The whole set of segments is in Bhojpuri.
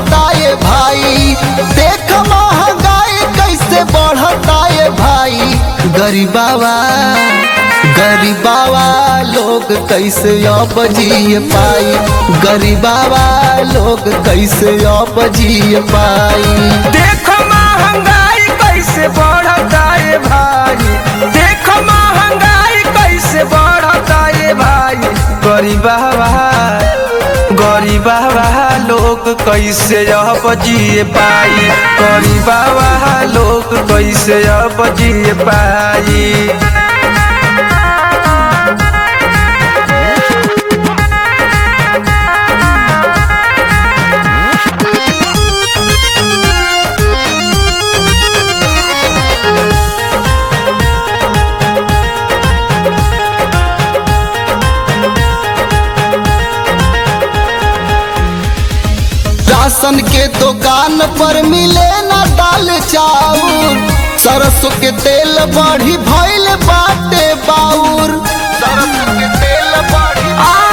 बढ़ता ये भाई देख महंगाई कैसे बढ़ता ये भाई गरीबावा गरीबावा लोग कैसे अब जिए पाई गरीबावा लोग कैसे अब जिए पाई देख महंगाई कैसे बढ़ता है भाई देख महंगाई कैसे बढ़ता है भाई गरीबा गरीबा लोग कैसे अब जिए पाई गरीबा लोग कैसे अब जिए पाई राशन के दुकान पर मिले ना दाल चाउर सरसों के तेल बढ़ी भइल बाटे बाउर सरसों के तेल बढ़ी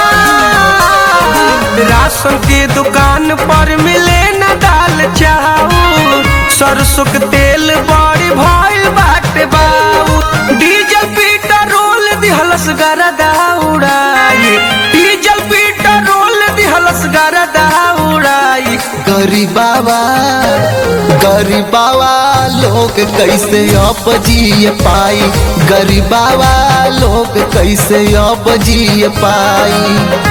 राशन की दुकान पर मिले न दाल चाउर सरसों के तेल बड़ी भइल बाटे बाऊ डीजल पेट्रोल दिहलस गरदा उड़ाई डीजल पेट्रोल दिहलस गरदा उड़ाई गरीबावा गरीबावा लोग कैसे अब जिए पाई गरीबावा लोग कैसे अब जिए पाई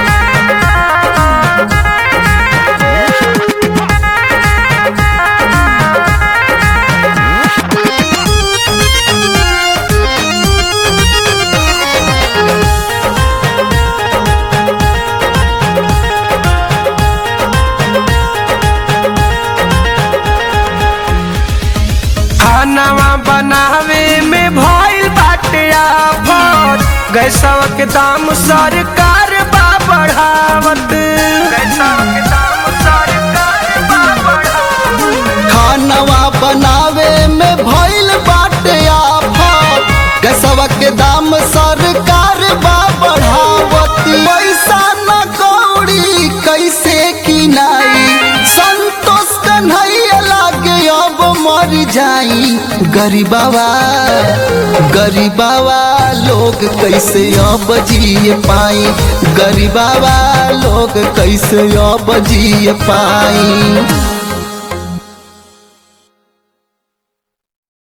खानावा बनावे में भइल बाटे आफत गैसवा के दाम सरकार बा बढ़ावत गैसवा के दाम सरकार बा बढ़ावत खानवा बनावे में भइल बाटे आफत गैसवा के दाम सरकार बा बढ़ावती पैसा न कौड़ी कैसे किनाई संतोष कन्हैया लागे अब मर जाई गरीबावा गरीबावा लोग कैसे अब जिए पाई गरीबावा लोग कैसे अब जिए पाई